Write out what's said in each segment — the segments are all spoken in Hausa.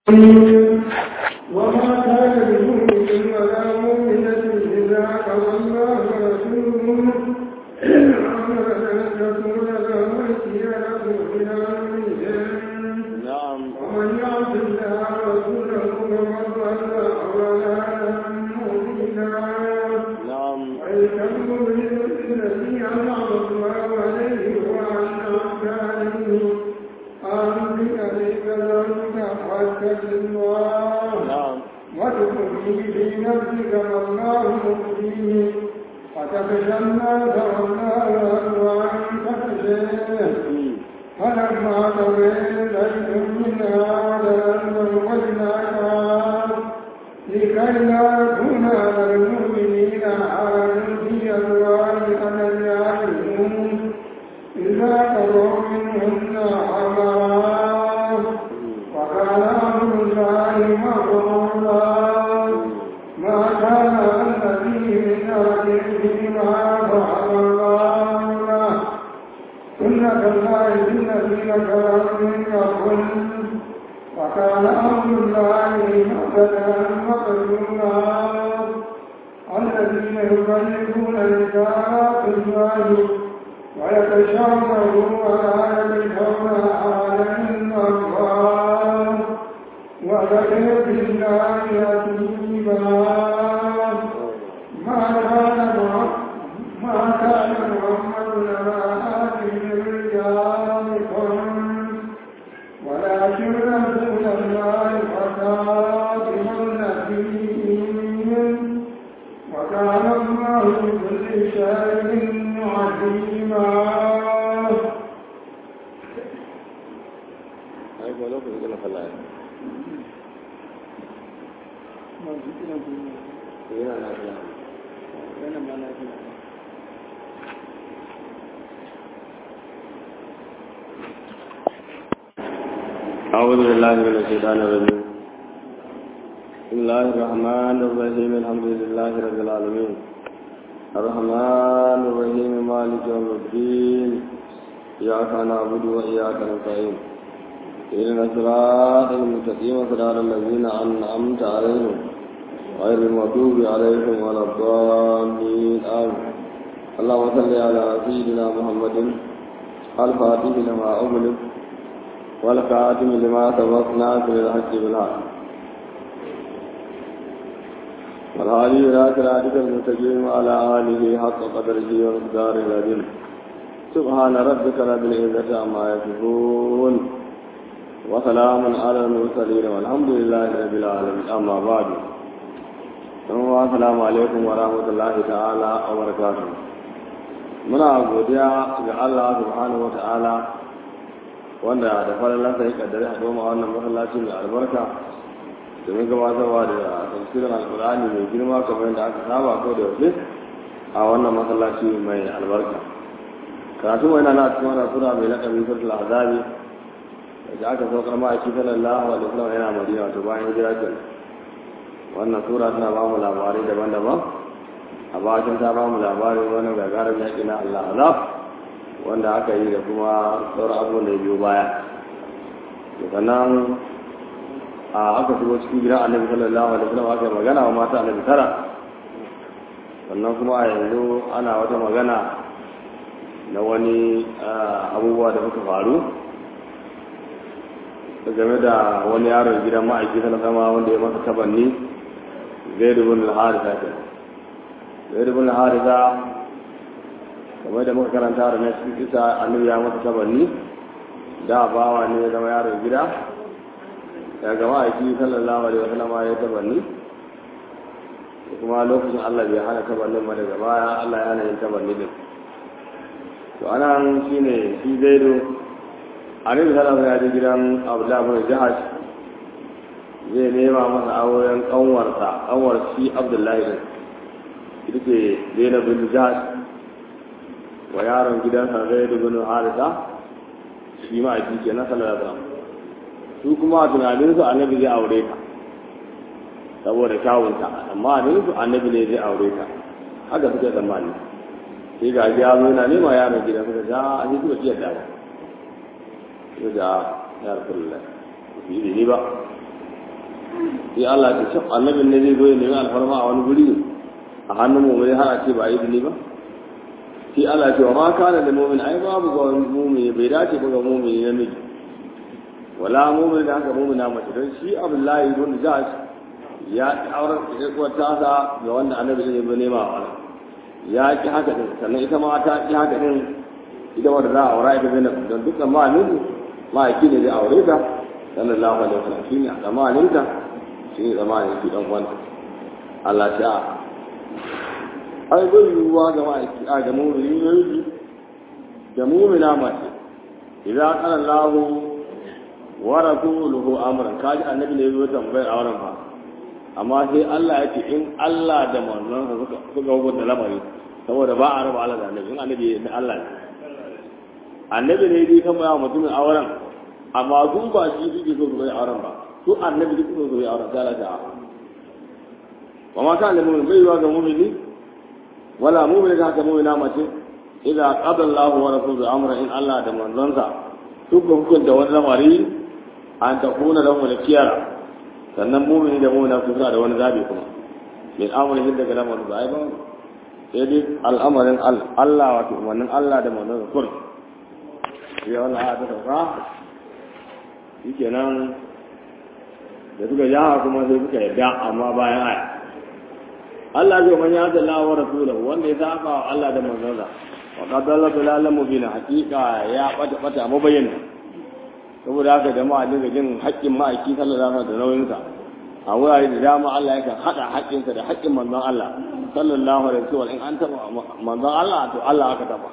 وما كان لمؤمن ولا مؤمنة إذا قضى الله ورسوله أمرا أن تكون لهم الخيرة من أمرهم نعم ومن يعص الله ورسوله فقد ضل ضلالا مبينا نعم ويكمل الذي أنعم الله عليه وأنعمت عليه أنبئ عليك ذلك واتق الله نعم وتخفي في نفسك ما الله مخفيه وتخشى الناس والله أكبر تخشيه فلما قضيت زيد منها وجلا وجناك لكي لا يكون على المؤمنين حال في أزواج أدعيائهم إذا قضوا منهن حمرا وكان أمر الله مفعولا ما كان الذي من أهل فيما فعل الله له سنة الله في الذين كفروا من قبل وكان أمر الله مقتدرا مقدورا الذين يبلغون رسالات الله ويتشاورون ولا يلقون عليهم أبواب وذكر بالله يتيما ما كان ما كان محمد لما آتي من رجالكم ولكن رسول الله وخاتم النبيين وكان الله بكل شيء عليما ai ko lokacin da na falla yana na falla أعوذ بالله من الشيطان الرجيم بسم الله الرحمن الرحيم الحمد لله رب العالمين الرحمن الرحيم مالك يوم الدين إياك نعبد وإياك نستعين إلينا الصراط المستقيم صراط الذين أنعمت عليهم غير المغضوب عليهم ولا الضالين آمين اللهم صل على سيدنا محمد الفاتح لما أغلق والخاتم لما سبق ناصر الحق بالحق والهادي إلى صراطك المستقيم وعلى آله حق قدره ومقداره العظيم سبحان ربك رب العزة عما يصفون وسلام على المرسلين والحمد لله رب العالمين أما بعد السلام عليكم ورحمة الله تعالى وبركاته muna godiya ga Allah subhanahu wa ta'ala wanda da falalansa ya kaddare a goma wannan masallaci mai albarka domin gabatarwa da tafsirin alkur'ani mai girma kamar yadda aka saba ko da yaushe a wannan masallaci mai albarka karatu mai na cikin wannan sura mai lakabi suratul azabi da aka saukar ma'aiki sallallahu alaihi wasallam yana madina wato bayan hijira ke wannan sura tana ba mu labarai daban-daban a bakin ta ba mu labarin wani gagarin yaƙi na Allah azab wanda aka yi da kuma sauran abubuwan da ya biyo baya sannan a aka shigo cikin gidan annabi sallallahu alaihi wasallam aka yi magana wa mata annabi tara sannan kuma a yanzu ana wata magana na wani abubuwa da suka faru game da wani yaron gidan ma'aiki sallallahu alaihi wanda ya masa tabanni zai dubun al-harisa ke zai dubun al-harisa kamar da muka karanta da na cikin isa annabi ya masa tabanni da bawa ne ya zama yaron gida ya gama aiki sallallahu alaihi wasallam ya tabanni kuma lokacin Allah bai hana tabannin ba daga baya Allah ya hana yin tabanni din to anan shine shi zaido annabi sallallahu alaihi wasallam ya gidan Abdullah bin Jahash zai nema masa auren kanwarsa kanwar shi Abdullahi din ita ce Zainab bin Jahash wa yaron gidansa Zaid bin Haritha shi ma aiki ke na sallallahu alaihi wasallam su kuma a tunaninsu annabi zai aure ta saboda kyawunta amma a su annabi ne zai aure ta haka suke tsammani sai ga ya zo yana nema yaron gidan suka ja a shi suka iya dawo su da ya rasulullah su yi ni ba sai Allah ya ce annabin ne zai zo ya nemi alfarma a wani guri a hannun mu mai har a ce ba yi dini ba sai Allah ya ce wa ma kana da mu'min ai babu ga mu'min bai dace ba ga mu'min namiji wala mu'min da haka mu'mina mace don shi Abdullahi ibn Jahsh ya aurar da kuwar tasa ga wanda annabi zai zo nema wa ya ki haka din sannan ita ma ta ki haka din ita wanda za a aura ita zai don dukkan ma'anin ma'aiki ne zai aure ta sallallahu alaihi wasallam shine a zamanin ta shine zamanin shi dan wanda Allah ta ai bai yiwuwa ga ma'aiki a ga mu'mini ne da mu'mina mace idan qala Allah wa rasuluhu amran kaji annabi ne ya tambayar auren fa amma sai Allah ya ce in Allah da manzonsa suka suka hukunta lamari saboda ba a raba Allah da annabi in annabi da Allah ne annabi ne dai kan ya mutumin auren amma su ba shi suke so su bai auren ba su annabi duk so su bai auren sai Allah ta wa ma kana mu'min bai yiwa ga mu'mini wala mu'min ga haka mu'mina mace idan qada Allahu wa rasuluhu amra in Allah da manzonsa suka hukunta wani lamari an takuna lahum al-kiyara sannan mumini da mumina su suna da wani zabi kuma min amrihin daga lamarin ba ai ba sai dai al'amarin Allah wato umarnin Allah da manzon kur sai wannan aya ta sauka shikenan da suka ja kuma sai suka yarda amma bayan aya Allah zai man ya zalla wa rasulahu wanda ya saba wa Allah da manzon sa wa qad dalla dalalan mubina haqiqa ya bata bata mabayyana saboda haka jama'a dinga jin haƙƙin ma'aiki sallallahu alaihi da nauyinsa a wurare da dama Allah yakan haɗa haƙƙinsa da haƙƙin manzon Allah sallallahu alaihi wasallam in an taɓa manzon Allah to Allah aka taɓa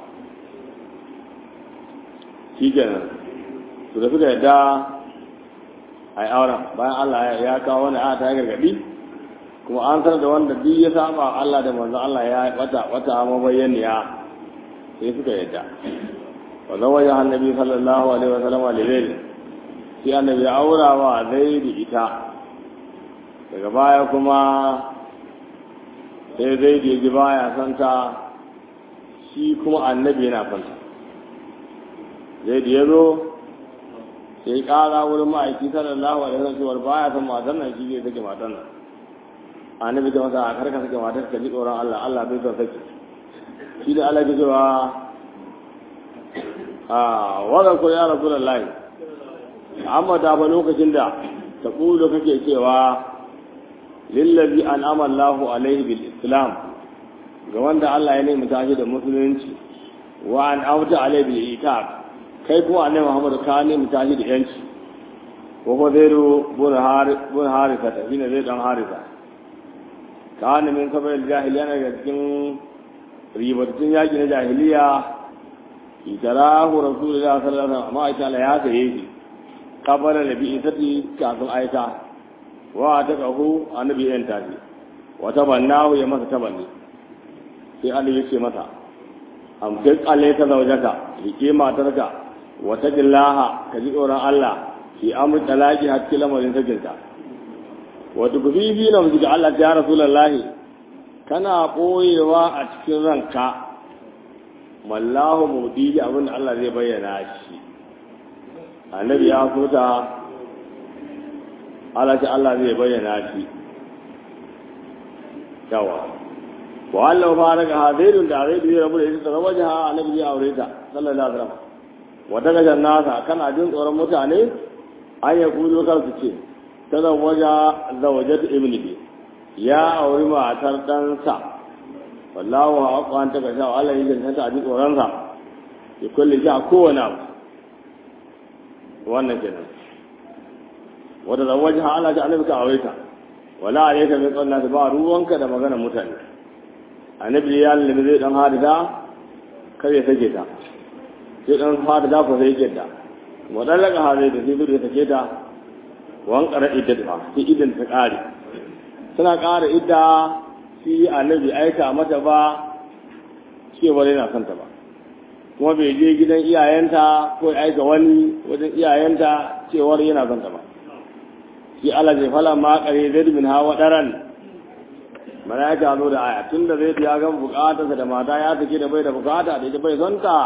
shi kenan to da suka yadda a yi auren bayan Allah ya kawo wani aya ta gargaɗi kuma an sanar da wanda duk ya saba Allah da manzon Allah ya wata wata mabayyaniya sai suka yadda وزوجها النبي صلى الله عليه وسلم لزيد sai annabi ya aura wa zaidi ita daga baya kuma sai zaidi ya ji baya santa shi kuma annabi yana santa zaidi ya zo sai kara wurin ma'aiki sallallahu alaihi wasallam cewa baya san matan nan shi zai sake matan nan annabi ta masa a karka sake matar ka ji tsoron Allah Allah bai son sake shi da Allah ke cewa wadda ko ya rasu da layi amma da ba lokacin da ta ƙudu kake cewa lillazi an amallahu alaihi bil islam ga wanda Allah ya nemi tashi da musulunci wa an auta alaihi bil itaq kai kuma annabi Muhammad ka nemi tashi da yanci wa ko zairu bun harisa ta shine zai dan harisa kana min kabar jahiliya ne ga cikin ribatun yaki na jahiliya itarahu rasulullah sallallahu alaihi wasallam amma aisha la ya saye shi kabara da bi isati kafin aika wa ta kahu annabi yan tafi wa tabannahu ya masa tabanni sai Allah ya ce masa am kai kalle ta zaujaka rike matarka wa taqillaha ka ji tsoron Allah fi amri talaqi hakki lamarin sakinta wa tukfi bi na mu Allah ya rasulullah kana boyewa a cikin ranka wallahu mudi abin da Allah zai bayyana shi annabi ya so ta Allah ce Allah zai bayyana shi yawa wa Allah fa daga hadairun da zai yi rabu da ita ta waje ha annabi ya aure ta sallallahu alaihi wasallam wa daga jannata kana jin tsoron mutane an ya kuzo kar su ce ta zawaja zawajat ibnihi ya auri matar ɗansa wallahu haqqan ta gasha Allah ya janta a ji tsoron sa ya kulle shi a kowane abu wannan kenan wanda da waje ha Allah ta annabi ka aure ta wala alayka min qanna ba ruwanka da magana mutane annabi ya lalle zai dan hadida kar ya sake ta sai dan hadida ko sai yake ta wadallaka hadida sai zai sake ta wan qara iddata sai idan ta kare suna ƙara idda shi annabi aika mata ba cewar yana son ta ba kuma bai je gidan iyayenta ko aika wani wajen iyayenta cewar yana son ta ba shi Allah zai fala ma kare zai min hawa daren malaika zo da aya tunda zai ya ga bukatarsa da mata ya take da bai da bukata da ita bai son ta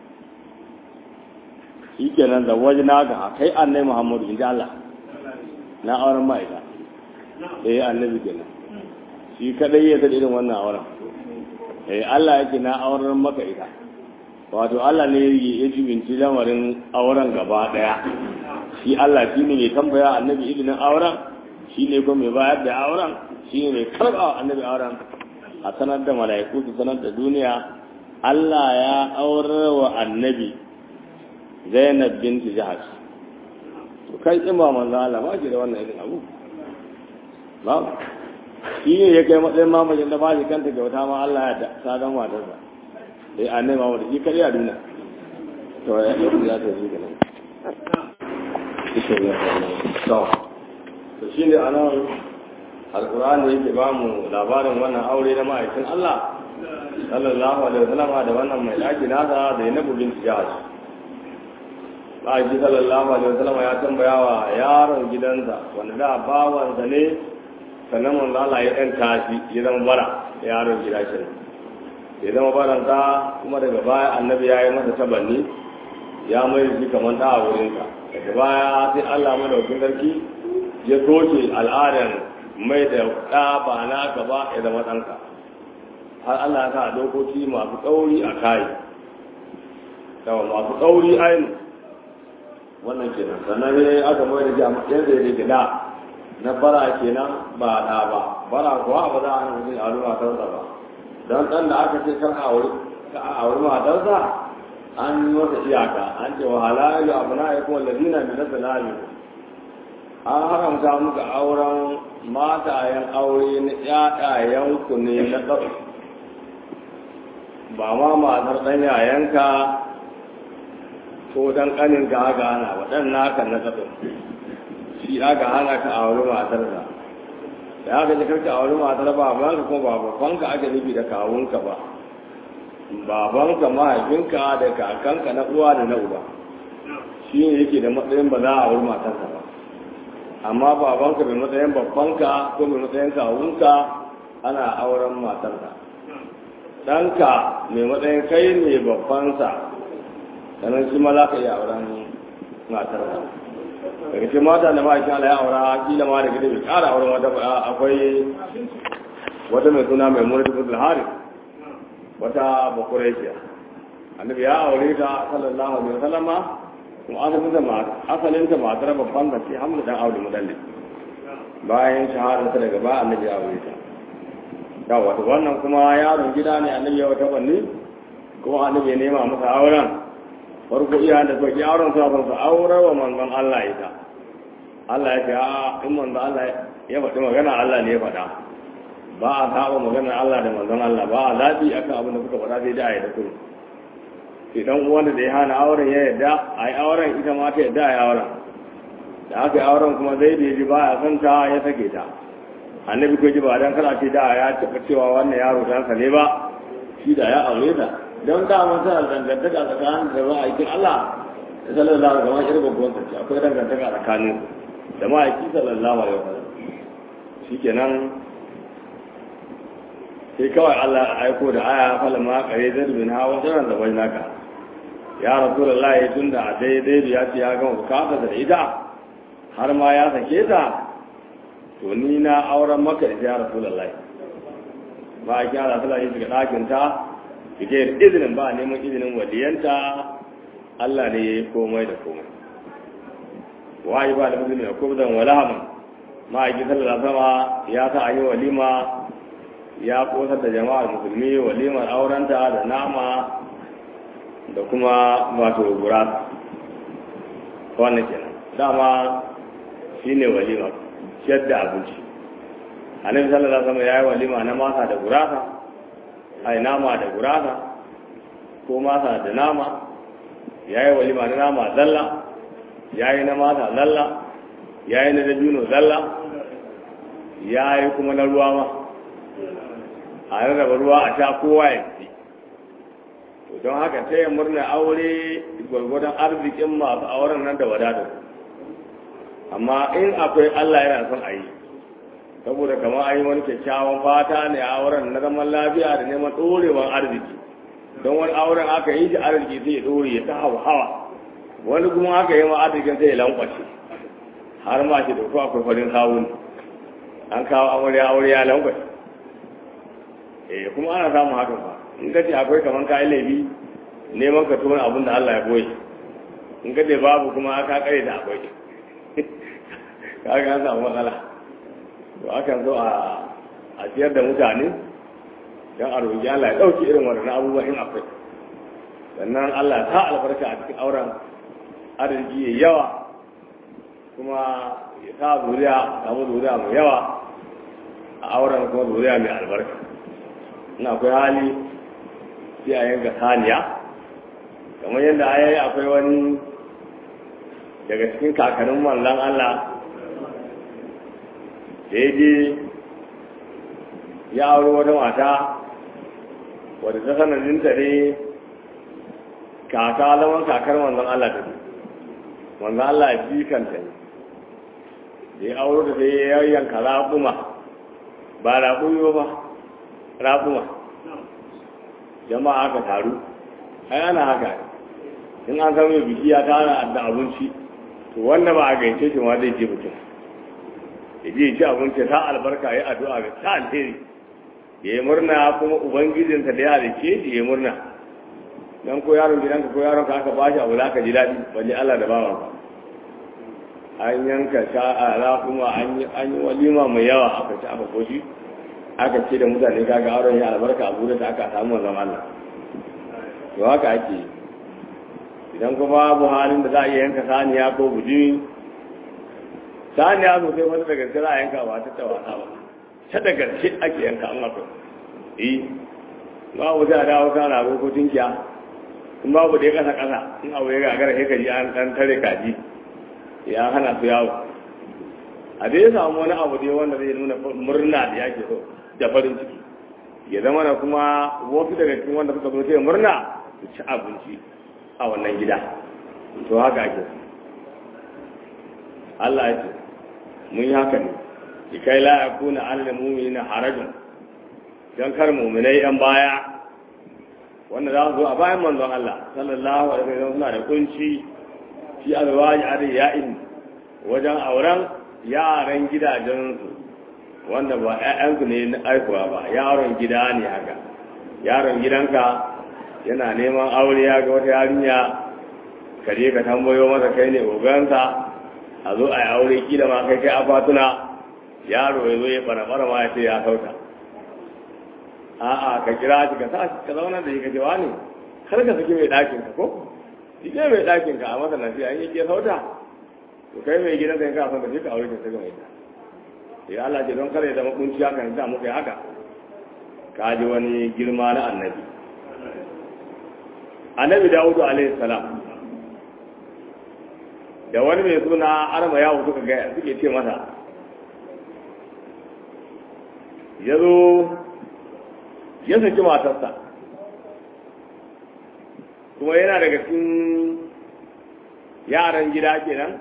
shikenan da wajina ga kai annai Muhammadu inda Allah na auren ma'aika eh annabi kenan shi kadai ya san irin wannan auren eh Allah yake na auren maka ita wato Allah ne ya jibinci lamarin auren gaba daya shi Allah shi ne mai tambaya annabi izinin auren shi ne kuma mai bayar da auren shi ne mai karɓa annabi auren a sanar da mala'iku su sanar da duniya Allah ya aurar wa annabi Zainab binti Jahash to kai in ba manzo Allah ba ki da wannan irin abu ba shi ne ya kai matsayin mamajin da ba shi kanta kyauta ma Allah ya ta dan matarsa sai annabi ma wanda shi kare a duniya to ya yi ya ta yi kenan to to shine anan alqur'ani yake ba mu labarin wannan aure na ma'aikin Allah sallallahu alaihi wasallam da wannan mai daki nasa da Zainab bint Jahash Aji sallallahu alaihi wasallam ya tambaya wa yaron gidansa wanda da bawansa ne sannan manzo Allah ya dan tashi ya zama bara yaron gida shi ya zama baranta kuma daga baya annabi ya yi masa tabanni ya mai shi kamar da a wurinka daga baya sai Allah madaukin sarki ya soke al'adar mai da ɗa ba na gaba ya zama ɗanka har Allah ya sa dokoki masu tsauri a kayi yawa masu tsauri ainu wannan kenan sannan ne aka mai da jami'an da ya gida na bara kenan ba ɗa ba bara kuwa ba za a hana mutum a lura kansa ba don ɗan da aka ce kan a wuri matarsa an yi masa iyaka an ce wa halalu abu na ya kuma ladina mai nasa lami an haramta muka auren matayen aure na ƴaƴayenku ne na ɗau ba ma matar ɗan yayanka ko dan ƙanin ka aka hana ba ɗan naka na ɗau shi aka hana ka aure matarsa da aka ji karka aure matar babanka kuma ba babanka ake nufi da kawunka ba babanka mahaifinka da kakanka na uwa da na uba shi ne yake da matsayin ba za a aure matarsa ba amma babanka mai matsayin babbanka ko mai matsayin kawunka ana auren matarsa ɗanka mai matsayin kai ne babbansa sannan shi ma za ka iya auren matarsa daga cikin mata da ma'aikin Allah ya aura kila ma da gida bai ƙara auren wata akwai wata mai suna mai mura da hari wata bakuraikiya annabi ya aure ta sallallahu alaihi wasallama kuma asalin ta mata asalin ta matar babban da ce hamdu dan aure mudalli bayan shahadar ta daga ba annabi ya aure ta ya wato wannan kuma yaron gida ne annabi ya wata banni kuma annabi ya nema masa auren farko iyayen da suka ki auren suna son su aure wa manzon Allah ita Allah ya ce a in manzon Allah ya faɗi magana Allah ne ya faɗa ba a saba maganar Allah da manzon Allah ba a zaɓi akan abin da kuka faɗa sai da a yi da kuma idan wanda da ya hana auren ya yadda a yi auren ita ma ta yadda a yi auren da aka yi auren kuma zai da ji ba a san ta ya sake ta annabi ko ji ba dan kala ce da ya taɓa cewa wannan yaro dan ne ba shi da ya aure ta don da mun tana dangantaka tsakanin da ba aikin Allah da sallallahu alaihi wasallam irin babban ta akwai dangantaka tsakanin da ma'aiki sallallahu alaihi wasallam shikenan sai kawai Allah ya aiko da aya falama kare zai bin hawa sanar da bai naka ya rasulullah ya tunda a daidai da ya ce ya gama bukata da ita har ma ya sake ta to ni na auren maka da ya rasulullah ba a kyara sallah ya shiga ɗakin ta fike da izinin ba neman izinin waliyanta Allah ne ya yi komai da komai wayi ba da musulmi da kubzan walahaman ma'aikin sallallahu sama ya sa an yi walima ya kosar da jama'ar musulmi walimar aurenta da nama da kuma wato gurasa wannan kenan dama shine walima ciyar da abinci annabi sallallahu alaihi wasallam yayi walima na masa da gurasa ai nama da gurasa ko masa da nama yayi walima na nama zalla yayi na masa zalla yayi na dabino zalla yayi kuma na ruwa ma a rarraba ruwa a sha kowa ya fi to don haka sai murna aure gwargwadon arzikin masu auren nan da wadatar amma in akwai Allah yana son a yi saboda kamar an yi wani kyakkyawan fata ne a auren na zaman lafiya da neman ɗorewar arziki don wani auren aka yi shi arziki sai ya ɗore ya ta hawa hawa wani kuma aka yi ma arzikin sai ya lankwace har ma shi da ko akwai farin sawun an kawo amarya aure ya lankwai eh kuma ana samun hakan ba in ka ce akwai kaman kayan laifi neman ka tona abin da Allah ya boye in ka ce babu kuma aka kare da akwai ka ga an samu matsala to akan zo a a ciyar da mutane don a roƙi Allah ya ɗauki irin waɗannan abubuwan in akwai sannan Allah ya sa albarka a cikin auren arziki ya yawa kuma ya sa zuriya samu zuriya mai yawa a auren kuma zuriya mai albarka in akwai hali sai a yanka saniya kamar yadda a yi akwai wani daga cikin kakannin manzan Allah da ya je ya auri wata mata wadda ta sanadinta ne kaka laman kakar manzan Allah ta ne manzan Allah ji kanta ne da ya auro da sai ya yanka raƙuma ba raƙumi ba raƙuma jama'a aka taru ai ana haka in an zama mai biki ya tara da abinci to wanda ba a gaice shi ma zai je mutum ya je ci abinci ta albarka ya addu'a ga ta alheri ya yi murna kuma ubangijinsa da ya halice shi ya yi murna dan ko yaron gidanka ko yaron ka aka bashi abu za ka ji daɗi balle Allah da bawan ka an yanka sha'ara kuma an yi walima mai yawa aka ci aka koshi aka ce da mutane kaga auren ya albarka abu da aka samu wanzan Allah to haka ake idan kuma babu halin da za a iya yanka saniya ko bujimi saniya sosai wata da gaske za a yanka ba ta tawata ba ta da gaske ake yanka an akwai eh babu za a dawo kan rago ko tunkiya in babu da ya kasa kasa in abu ya gagara sai ka ji an dan tare kaji ya hana su yawo a dai samu wani abu dai wanda zai nuna murna da yake so da farin ciki ya zama na kuma wasu daga cikin wanda suka zo sai murna su ci abinci a wannan gida to haka ake Allah ya ce mun yi haka ne likai la yakuna alal mu'minina harajun dan kar mu'minai yan baya wanda za su zo a bayan manzon Allah sallallahu alaihi wasallam suna da kunci fi alwaji ariya'in wajen auren yaran gidajensu wanda ba ‘ya'yansu ne na aikuwa ba yaron gida ne haka yaron gidanka yana neman aure ya ga wata yarinya kare ka tambayo masa kai ne ogansa a zo a yi aure kila ma kai kai afatuna yaro ya zo ya fara fara ma ya ce ya sauta a'a ka kira shi ka sa ka zauna da shi ka ce wani kar ka saki mai ɗakin ka ko shi ke mai ɗakin ka a masa nasiya an yi ke sauta to kai mai gidan sai ka san da shi ka aure ka sai ga mai ta ya Allah ce don kare da makunci haka ne sa muka yi haka ka ji wani girma na annabi annabi dawudu alaihi salam da wani mai suna arma yawo suka gaya suke ce masa ya zo ya saki matarsa kuma yana daga cikin yaran gida kenan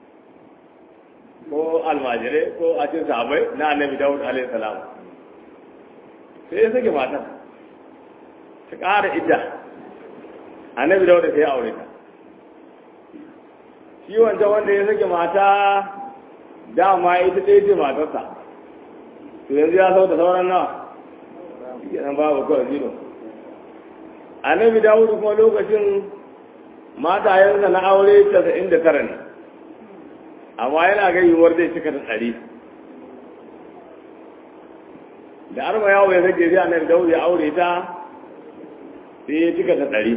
ko almajirai ko a cikin sahabai na annabi dawud alaihi salam sai ya sake matar ta ƙara idda annabi dawud sai ya aure ta shi wancan wanda ya sake mata dama ita ɗaya ce matarsa to yanzu ya sau da sauran nawa shi nan babu kawai zino annabi dawud kuma lokacin matayensa na aure casa'in da tara ne amma yana ga yiwuwar zai cika da tsari da arma yawo ya sake zai annabi dawud ya aure ta sai ya cika da tsari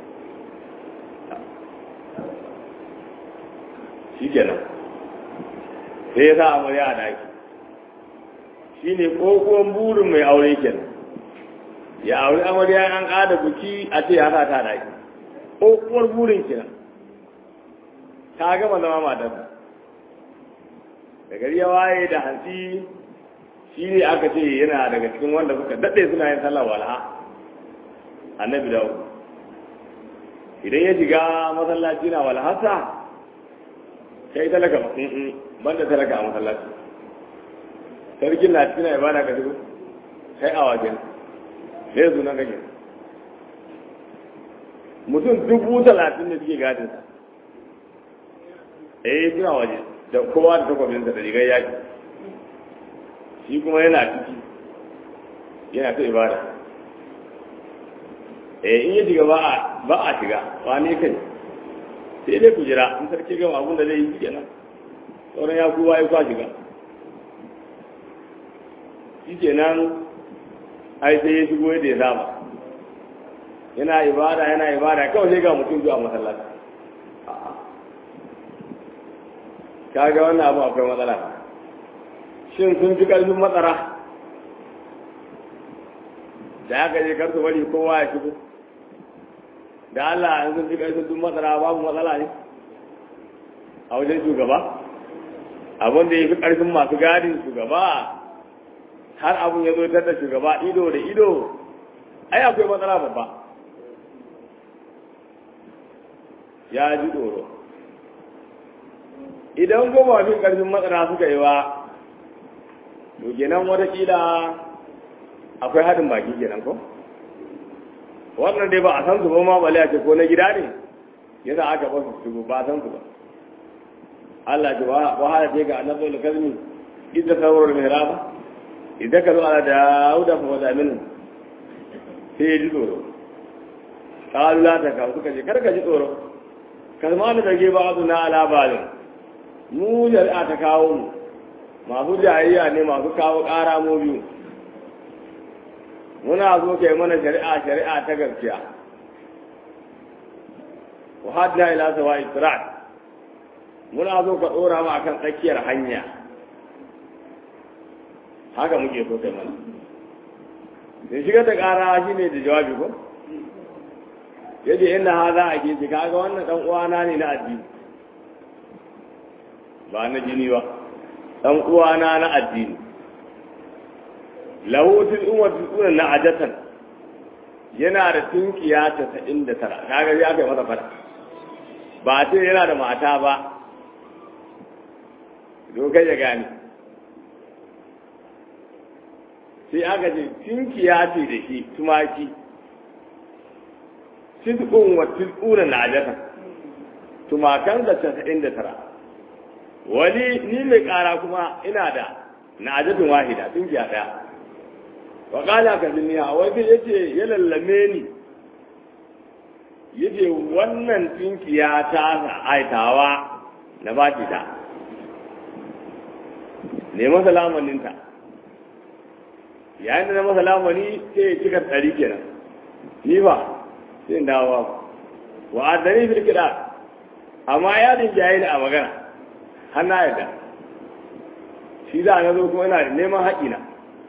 shi kenan sai ya sa amarya a daki shi ne kokon burin mai aure kenan ya aure amarya an ƙada buki a ce ya sa ta daki kokowar burin kenan ta gama zama matarsa da gari ya waye da hantsi shi ne aka ce yana daga cikin wanda suka daɗe suna yin sallah walha annabi dawo idan ya shiga masallaci na walhasa kai talaka ba banda talaka a masallaci sarkin na cikin ibada ka shigo kai a wajen sai su nan kake mutum dubu talatin da suke gadinsa eh suna waje da kowa da takwabinsa da rigar yaki shi kuma yana ciki yana ta ibada eh in ya shiga ba a ba a shiga ba ne kai sai dai ku jira in sarki gama abin da zai yi kenan sauran ya kowa ya kwa shiga shi kenan ai sai ya shigo yadda ya saba yana ibada yana ibada kawai sai ga mutum zuwa masallaci kaga wannan abu akwai matsala shin sun fi ƙarfin matsara da aka je kar su bari kowa ya shigo da Allah an sun fi ƙarfin duk matsara babu matsala ne a wajen shugaba abin da ya fi ƙarfin masu gadin shugaba har abin ya zo da shugaba ido da ido ai akwai matsala babba ya ji tsoro idan goma fi ƙarfin matsala suka yi wa to kenan watakila akwai haɗin baki kenan ko wannan dai ba a san su ba ma bale a ce ko na gida ne yasa aka ba su shigo ba a san su ba Allah ce wahala ce ga annabi da kalmi idda saurar mihraba idan ka zo ala dauda fa wada min sai ya ji tsoro qalu la ta ka suka ce kar ka ji tsoro kalmanu da ge ba na ala balin mu shari'a ta kawo mu masu jayayya ne masu kawo ƙara mu biyu muna zo kai mana shari'a shari'a ta gaskiya wa hadna ila sawa israt muna zo ka dora mu akan tsakiyar hanya haka muke so kai mana sai shiga ta ƙara shine da jawabi ko yace inna hadha akiji kaga wannan dan uwana ne na addini ba na jini ba dan uwana na addini lahu til'umma til'una na ajatan yana da tunkiya tasa'in da tara kaga ya kai masa fada ba ce yana da mata ba dokai ya gane sai aka ce tunkiya ce da shi tumaki til'un wa til'una na ajatan tumakan da tasa'in da tara wani ni mai kara kuma ina da na ajatun wahida tunkiya daya wa kala ka duniya wani ya ce ya lallame ni ya ce wannan tinkiya ta aitawa na ba ta ne masa lamaninta yayin da na masa lamani sai ya cika tsari kenan ni ba sai dawo ba wa adani fil kida amma ya din jayi a magana har na yadda shi za a zo kuma ina da neman haƙina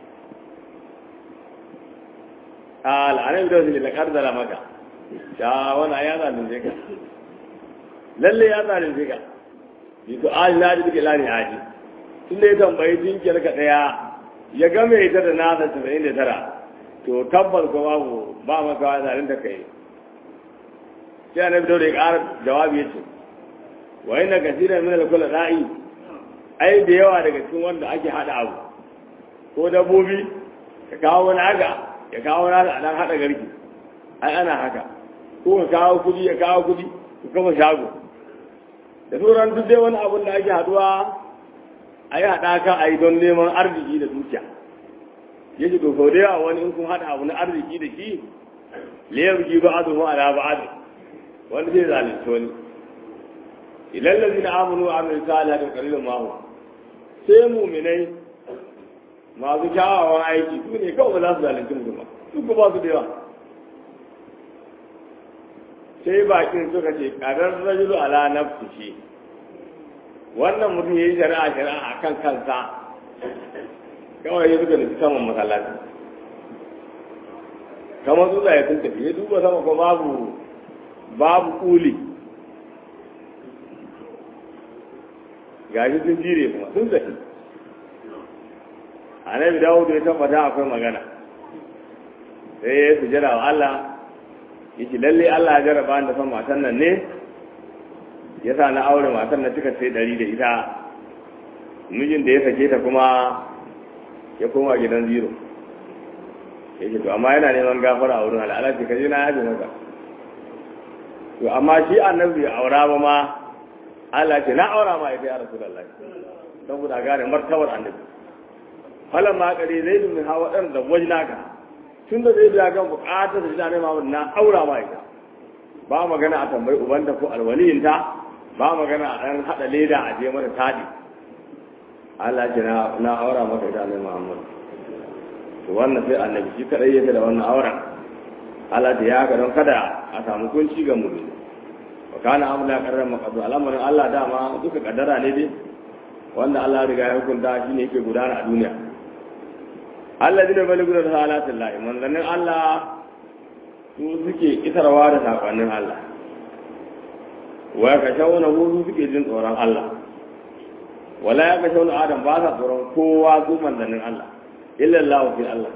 al'anar da wasu da ƙarzara maka ya wana ya zalunce ka lalle ya zalunce ka yi to aji na ji duka lani aji tun da ya tambayi jinkiyar ka ɗaya ya game ita da nasa tasa'in da tara to tabbas ko babu ba maka wa zalunta ka yi sai annabi da ya ƙara jawabi ya ce wa inna kasiran min al-kulli da'i ai da yawa daga cikin wanda ake hada abu ko dabbobi ka kawo wani aga ya kawo nasa a dan haɗa garki ai ana haka ko ka kawo kudi ya kawo kudi ku kafa shago da sauran duk dai wani abun da ake haɗuwa a yi haɗaka a yi don neman arziki da dukiya ya ce to sau da yawa wani in kun haɗa abu na arziki da shi liyar ji ba a zuwa ala ba a wani zai zalunci wani idan lazi na amunu a mai sa ala da kalilin mahu sai muminai masu kyawawan aiki su ne kawai ba za su zalunci mutum ba su ba su da yawa sai bakin suka ce karar rajulu ala nafsi shi wannan mutum ya yi shari'a shari'a a kan kansa kawai ya suka nufi saman masallaci kamar su ya sun tafi ya duba sama ko babu babu kuli gashi sun jire kuma sun tafi annabi dawudu ya tabbata akwai magana sai ya sujada wa Allah yace lalle Allah ya jarraba da san matan nan ne yasa na aure matan nan cika sai dari da ita mijin da ya sake ta kuma ya koma gidan zero yake to amma yana neman gafara a wurin al'ala ce kaje na yaji maka to amma shi annabi ya aura ba ma Allah ce na aura ma ita ya rasulullahi saboda gane martabar annabi falan ma kare zai dun hawa dan da wajnaka tun da zai ga bukatar da ne ma na aura ma ita ba magana a tambayi ubanta ko alwaliyinta ba magana a dan hada leda a je mata tadi Allah ce na na aura maka ita ne Muhammad to wannan sai annabi shi kadai yake da wannan auren Allah da ya ga don kada a samu kunci ga mu wa kana amla qarran maqdu al'amarin Allah dama duka kaddara ne dai wanda Allah riga ya hukunta shi ne yake gudana a duniya Allah dina baligu da salatin Allah manzannin Allah su suke isarwa da sakonnin Allah wa ka shauna su suke jin tsoron Allah wala ya ka shauna Adam ba sa tsoron kowa su manzannin Allah illa Allah fi Allah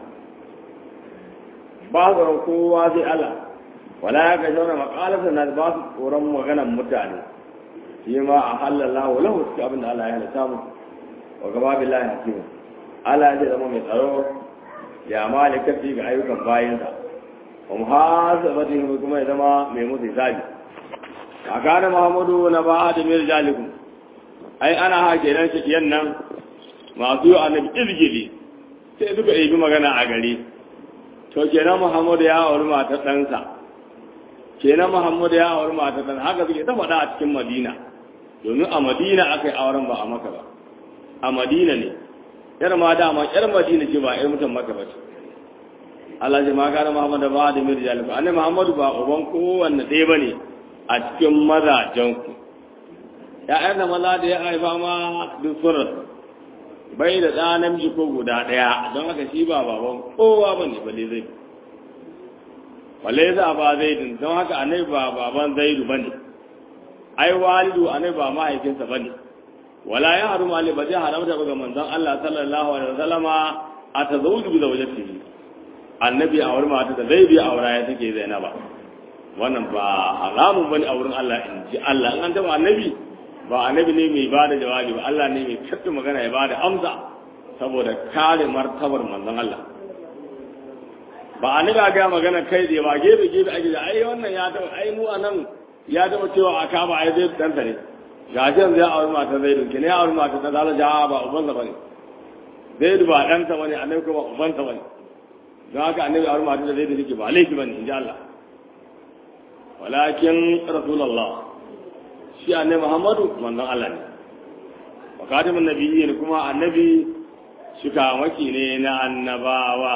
ba tsoron kowa sai Allah wala ya ga shauna makalasa na ba su tsoron maganan mutane shi ma a halallahu lahu cikin abin da Allah ya halatta mu wa gaba billahi hakimu Allah ya zama mai tsaro ya malika fi ga ayyukan bayansa wa muhasabatihi kuma ya zama mai musu hisabi a kana Muhammadu na ba da mir jalikum ai ana hake nan shi nan masu yi annabi izgili sai suka yi magana a gari to kenan Muhammadu ya auri matar ɗansa kenan Muhammadu ya auri matar ɗansa haka suke ta faɗa a cikin Madina domin a Madina aka yi auren ba a Maka ba a Madina ne yar ma dama yar Madina ce ba yar mutan Maka ba ce Allah ji ma kana Muhammadu ba da mir jalib annabi Muhammadu ba uban kowanne ɗaya bane a cikin mazajen ku ya'yan da maza da ya haifa ma duk sun bai da ɗa namiji ko guda ɗaya don haka shi ba baban kowa ba ne balle zai balle za ba zai din don haka anai ba baban zaidu ba ne ai walidu anai ba mahaifinsa ba ne wala ya haru mali ba zai haramta ba ga manzon Allah sallallahu alaihi wasallama a tazawuju bi zawjatihi annabi a wurin mata da zai biya aura ya take zainaba wannan ba haramun bane a wurin Allah in ji Allah in an taba annabi ba annabi ne mai bada jawabi ba Allah ne mai kaɗa magana ya bada amsa saboda kare martabar manzon Allah ba annabi ga magana kai da ba gefe gefe ake da ai wannan ya taba ai mu anan ya taba cewa a kaba ai zai danta ne ga shi zai aure mata zai duke ne aure mata ta zala ja ba uban sa bane zai ba dan sa bane annabi kuma uban sa bane don haka annabi aure mata da zai duke ba laifi bane inji Allah walakin rasulullah shi annabi Muhammadu manzon Allah ne wa katimin nabiyyi ne kuma annabi shika maki ne na annabawa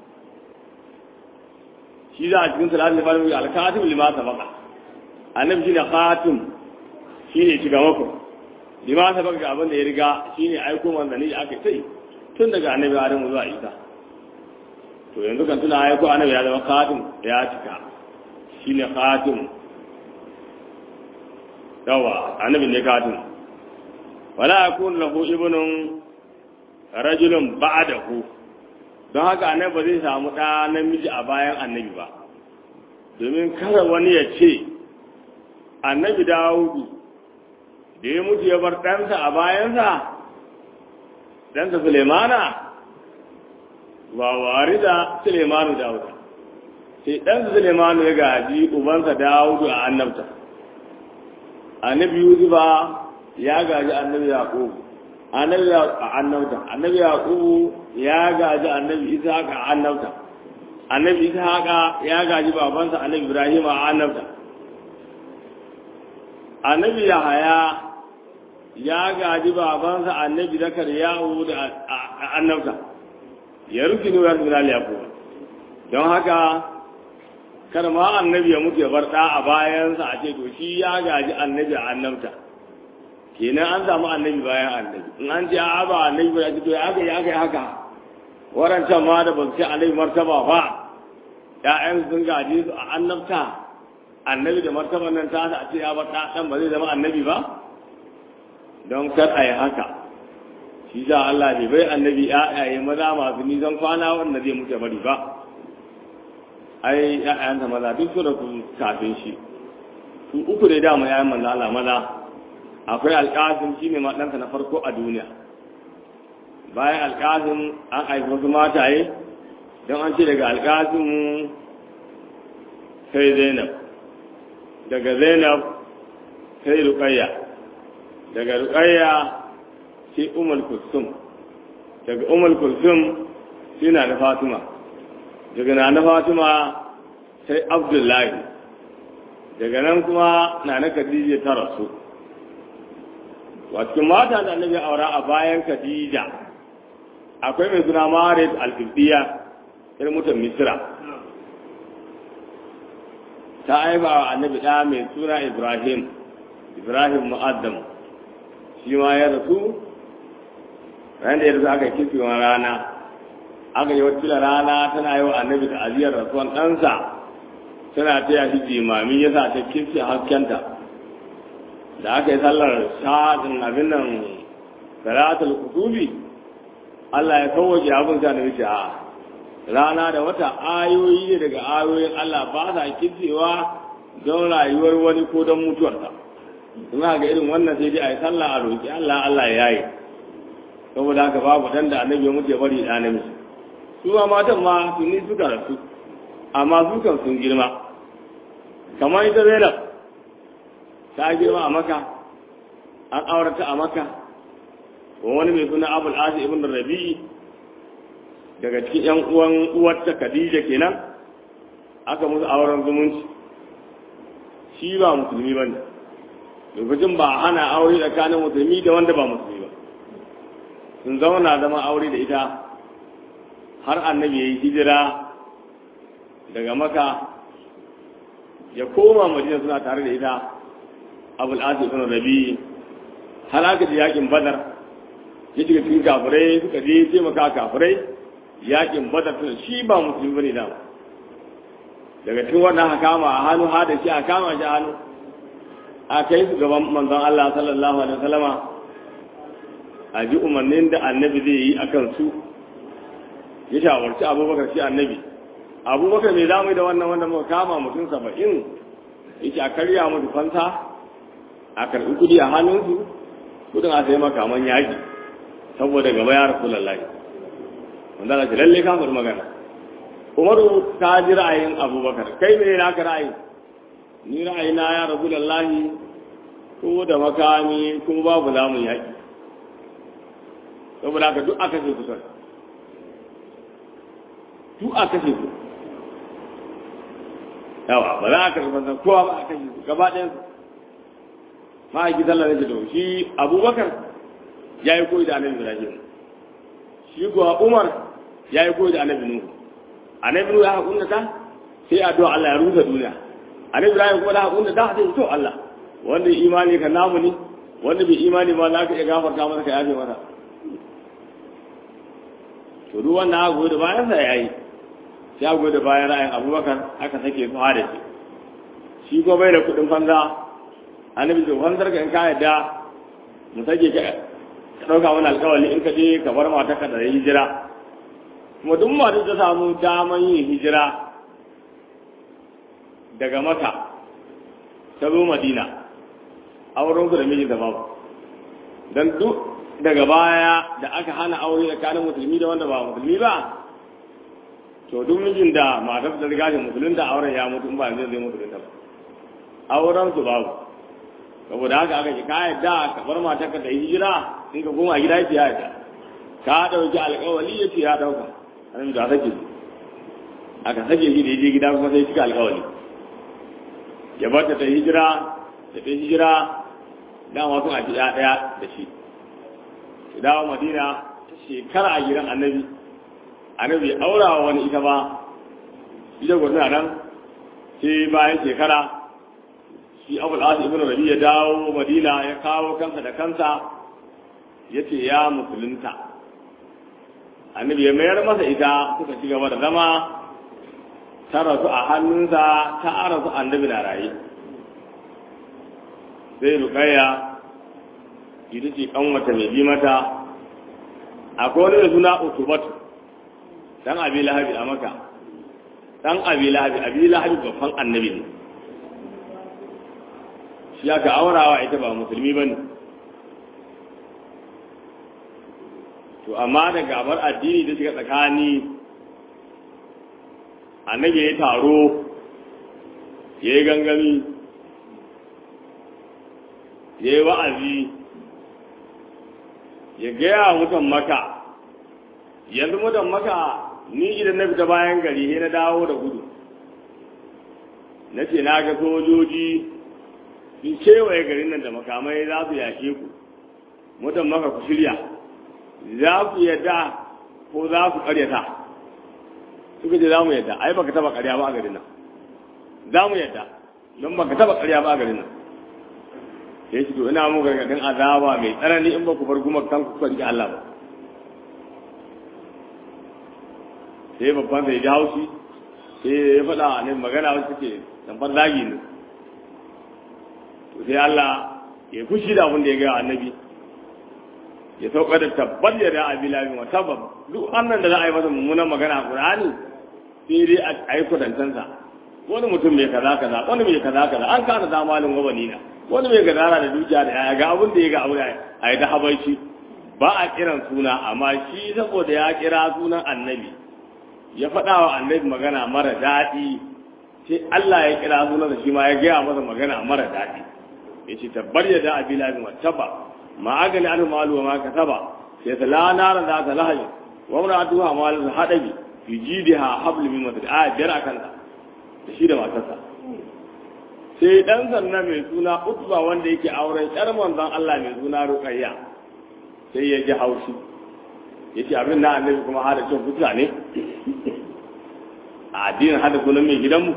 shi za a cikin salatin limanin al-katim lima sabaqa annabi shine khatim shine shiga mako lima sabaqa ga abin da ya riga shine aiko manzanni da aka sai tun daga annabi Adam zuwa Isa to yanzu kan tuna aiko annabi ya zama khatim ya cika shine khatim yawa annabi ne katin wala yakun lahu ibnun rajulun ba'dahu don haka annabi ba zai samu ɗa namiji a bayan annabi ba domin kada wani ya ce annabi dawudu da ya mutu ya bar ɗansa a bayansa ɗansa sulemana ba wari da sulemanu dawuda sai ɗansa sulemanu ya gaji ubansa dawudu a annabta annabi yusufa ya gaji annabi yaqub annabi a annabta annabi yaqub ya gaji annabi ishaq a annabta annabi ishaq ya gaji babansa annabi ibrahim a annabta annabi yahaya ya gaji babansa annabi zakariya da annabta ya rufe ne ya rufe yaqub don haka kar ma annabi ya mutu ya bar ɗa a bayansa a ce to shi ya gaji annabi a annabta kenan an samu annabi bayan annabi in an ce a ba annabi ba ya ce to ya aka yi aka yi haka warancan ma da ba su ce annabi martaba ba ƴaƴan sun gaji su a annabta annabi da martaban nan ta a ce ya bar ɗa ɗan ba zai zama annabi ba don kar a yi haka shi sa Allah bai bai annabi ƴaƴaye maza masu nisan kwana wanda zai mutu bari ba ai ƴaƴansa maza duk su da su kafin shi su uku da dama ƴaƴan manzo Allah maza akwai alƙasim shine ma ɗansa na farko a duniya bayan alƙasim an aiki wasu mataye don an ce daga alƙasim sai zainab daga zainab sai ruqayya daga ruqayya sai umul kulsum daga umul kulsum sai na da fatima daga na na fatima sai abdullahi daga nan kuma na na khadija ta rasu cikin mata da annabi aura a bayan khadija akwai mai suna marid al-qibtiyya irin mutum misra ta aiba wa annabi ɗa mai suna ibrahim ibrahim mu'addam shi ma ya rasu ran da ya rasu aka kifi wa rana aka yi wata rana tana yi wa annabi ta aziyar rasuwan ɗansa tana taya shi jimami ya sa ta kifi haskenta da aka yi sallar sha'adin abin nan salatul kutubi Allah ya kawace abin sa da wuce a rana da wata ayoyi ne daga ayoyin Allah ba sa kitsewa don rayuwar wani ko don mutuwarsa in ga irin wannan sai dai a yi sallah a roƙi Allah Allah ya yi saboda haka babu dan da annabi ya mutu ya bari da namiji su ma matan ma tuni suka rasu amma su kan sun girma kamar ita Zainab ta girma a maka an aurata a maka wani mai suna abul asi ibn rabi'i daga cikin yan uwan uwarta khadija kenan aka musu auren zumunci shi ba musulmi ba ne lokacin ba hana aure tsakanin musulmi da wanda ba musulmi ba sun zauna zama aure da ita har annabi ya yi hijira daga maka ya koma madina suna tare da ita abul asi ibn rabi'i har aka ji yakin badar ya shiga cikin kafirai suka je taimaka kafirai yakin badar tun shi ba musulmi bane da daga cikin wannan aka kama a hannu ha da shi a kama shi a hannu a kai su gaban manzon Allah sallallahu alaihi wasallama a ji umarnin da annabi zai yi akan su ya shawarci abubakar shi annabi abubakar mai zamu da wannan wanda muka kama mutum saba'in yake a karya musu fanta a karɓi kuɗi a hannunsu kudin a sai makaman yaƙi saboda gaba ya rasu lallai wanda na ce lalle ka faɗi magana umaru ta ji ra'ayin abubakar kai me na ka ra'ayi ni ra'ayi na ya rasu lallahi ko da makami ko babu zamun yaƙi saboda haka duk aka ce ku sai duk aka ce ku yawa ba za a karɓi banzan kowa ba a kashe su gaba ɗayan su ma'aiki sallar da to shi abubakar ya yi koyi da annabi ibrahim shi kuwa umar ya yi koyi da annabi nuhu annabi nuhu ya hakunta ta sai addu'a Allah ya rusa duniya annabi ibrahim kuma da hakunta ta sai to Allah wanda imani ka namu ne wanda bai imani ba za ka iya gafarta masa ka yafe masa to duk wannan aka goyi da bayan sa yayi sai aka goyi da bayan ra'ayin abubakar aka sake su hada shi shi ko bai da kuɗin fanza annabi to fanzar ka in ka yadda mu sake ka ka ɗauka wani alƙawari in ka je ka bar mata ka da hijira kuma duk mata ta samu daman yin hijira daga maka ta zo madina auren su da mijin da babu don duk daga baya da aka hana aure tsakanin musulmi da wanda ba musulmi ba to duk mijin da matar da riga shi musulun da auren ya mutu in ba yanzu zai musulun ba auren su babu saboda haka aka ce ka yadda ka bar matar ka da hijira in ka koma gida ya yadda ka dauki alƙawali ya ce ya dauka annabi da sake aka sake shi da yaje gida kuma sai cika alƙawali ya bar ta hijira da ta hijira dama sun aji ɗaya ɗaya da shi su dawo madina ta shekara a gidan annabi annabi aura wa wani ita ba ita gwamnati nan sai bayan shekara shi abu da ibn rabi ya dawo madina ya kawo kansa da kansa ya ce ya musulunta annabi ya mayar masa ita suka ci gaba da zama ta rasu a hannunsa ta rasu annabi na raye sai rukaya ita ce kanwata mai bi mata akwai wani da suna utubatu dan abi lahabi a maka dan abi lahabi abi lahabi babban annabi ne shi aka aurawa ita ba musulmi ba ne to amma da gabar addini da shiga tsakani annabi ya yi taro ya yi gangami ya yi wa'azi ya gaya mutan maka yanzu mutan maka ni idan na fita bayan gari sai na dawo da gudu na ce na ga sojoji sun kewaye garin nan da makamai za su yake ku mutan maka ku shirya za ku yadda ko za ku karyata suka ce za mu yadda ai baka taba karya ba a garin nan za mu yadda don baka taba karya ba a garin nan sai shi to ina mu gargadin azaba mai tsanani in ba ku bar gumar kanku kuka rike Allah ba sai babban sai ji haushi sai ya faɗa ne magana wasu suke tambar zagi ne to sai Allah ya fushi da abin da ya gaya annabi ya sauka da tabbar ya da abi labi wa tabab duk annan da za a yi masa mummunan magana a Qur'ani sai dai a yi kudantansa wani mutum mai kaza kaza wani mai kaza kaza an kana zamalin wabani na wani mai gadara da dukiya da ya ga abin da ya ga abu a yi ta habaici ba a kiran suna amma shi saboda ya kira sunan annabi ya faɗa wa annabi magana mara daɗi sai Allah ya kira sunan da shi ma ya gaya masa magana mara daɗi ya ce tabbar ya da abi labi wa tabba ma agani an malu wa ma kasaba sai ta la nara za ta lahayi wa muratuha malu hadabi fi jidiha hablu min masad a biyar akan da shi da matarsa sai dan sanna mai suna utba wanda yake auren yar manzon Allah mai suna ruqayya sai ya ji haushi yace abin na annabi kuma hada cin fuska ne a addinin hada sunan mai gidanmu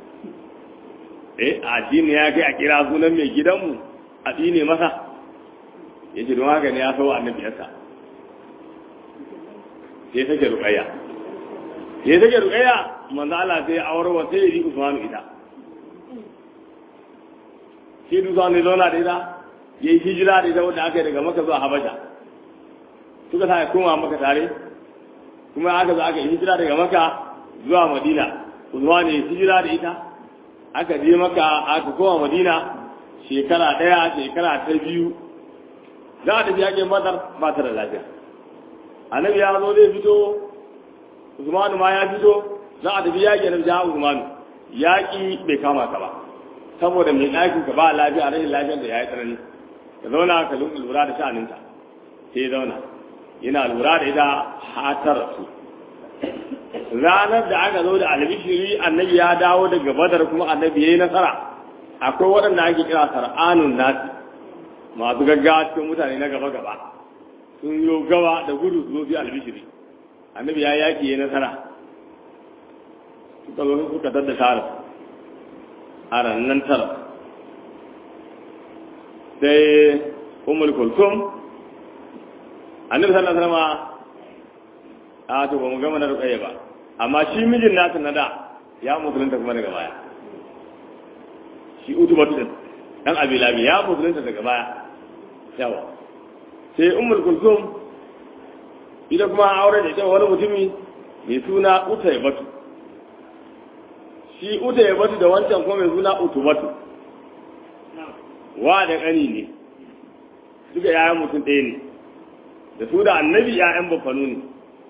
eh addini ya kai a kira sunan mai gidanmu a tsine masa yace don haka ne ya sau annabi yasa sai take ruqayya sai take ruqayya manzo Allah sai aurwa sai yi Usman ita shi dusa ne zauna da ita ya yi hijira da ita wanda aka yi daga maka zuwa habasha suka sa ya koma maka tare kuma aka zo aka yi hijira daga maka zuwa madina usman ya hijira da ita aka je maka aka koma madina shekara ɗaya shekara ta biyu za a tafi yakin badar ba ta da lafiya annabi ya zo zai fito usman ma ya fito za a tafi yakin da usman yaƙi bai kama ka ba saboda mai ɗakin ka ba lafiya rashin lafiyar da ya yi tsanani ka zauna ka lura da sha'aninta sai ya zauna yana lura da ita hatar su ranar da aka zo da albishiri annabi ya dawo daga badar kuma annabi ya yi nasara akwai waɗanda ake kira sar'anun nasi masu gaggawa cikin mutane na gaba gaba sun yi gaba da gudu su zo fi albishiri annabi ya yaki ya nasara suka zo suka dadda tara a rannan tara sai umar kulsum annabi sallallahu alaihi wasallam a to ba mu gama na ruƙayya ba amma shi mijin nasa na da ya musulunta kuma daga baya shi utubatu din dan abilabi ya musulunta daga baya yawa sai ummul kulsum ita kuma aure da ita wani mutumi mai suna utaybatu shi utaybatu da wancan kuma mai suna utubatu wa da ƙani ne duka yayan mutum ɗaya ne da su da annabi yayan bafanu ne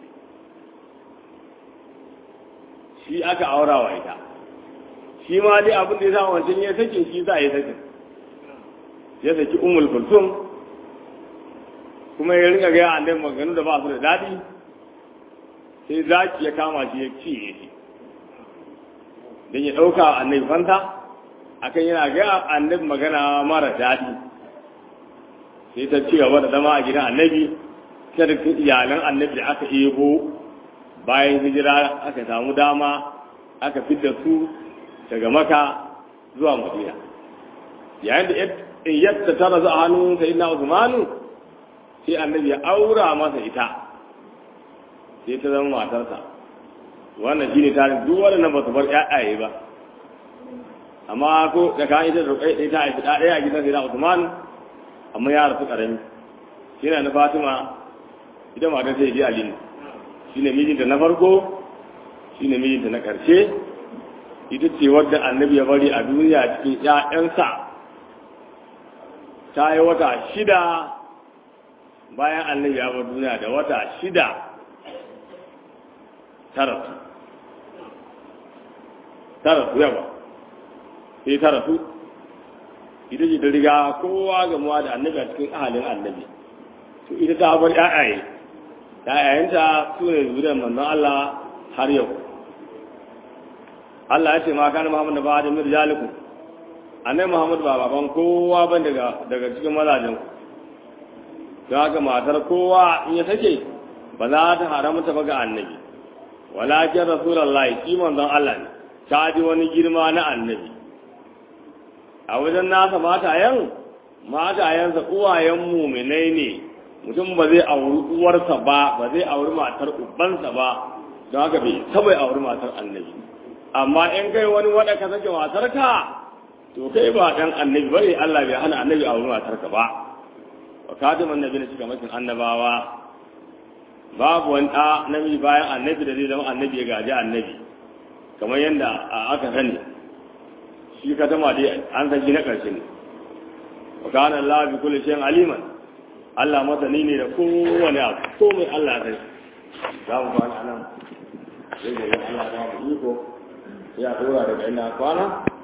shi aka aura wa ita shi ma dai abin da ya sa wancan ya sakin shi za a yi sakin ya saki umul kulsum kuma ya rinka gaya annabi maganganu da ba su da daɗi sai zaki ya kama shi ya ciye shi don ya ɗauka annabi fanta akan yana gaya annabi magana mara daɗi sai ta ci gaba da zama a gidan annabi ta da iyalan annabi da aka ebo bayan hijira aka samu dama aka fidda su daga maka zuwa madina yayin da in yadda ta razu a hannun sai na usmanu sai annabi ya aura masa ita sai ta zama matarsa wannan shine tarin duk waɗannan ba su bar ƴaƴaye ba amma ko da kan ita da rukai ta haifi ɗaya a gidan sai na usmanu amma ya rasu ƙarami shi na fatima ita matar sai ji alinu shi ne mijinta na farko shi ne mijinta na ƙarshe ita ce wadda annabi ya bari a duniya cikin ‘ya'yansa ta yi wata shida bayan annabi ya bar duniya da wata shida tara tara su yawa sai tara su ita ce ta riga kowa gamuwa da annabi a cikin ahalin annabi to ita ta bar ƴaƴaye ƴaƴayenta su ne zuriyar manzon Allah har yau Allah ya ce ma kana Muhammad ba da mirjalikum annabi Muhammad ba baban kowa ban daga daga cikin mazajen ku don haka matar kowa in ya take ba za ta haramta ba ga annabi walakin rasulullahi shi manzon Allah ne ta ji wani girma na annabi a wajen nasa matayen matayensa uwayen muminai ne mutum ba zai auri uwarsa ba ba zai auri matar ubansa ba don haka bai taba auri matar annabi amma in kai wani wada ka sake matarka to kai ba dan annabi bane Allah bai hana annabi auri matarka ba wa kadiman nabi ne shiga makin annabawa babu wani ɗa namiji bayan annabi da zai zama annabi ya gaji annabi kamar yadda aka sani shi ka tama dai an san shi na ƙarshe ne wa kana Allah bi kulli shay'in aliman Allah masani ne da kowane abu komai Allah sai za mu kwana nan sai gobe Allah ya ba mu iko ya dora daga ina kwana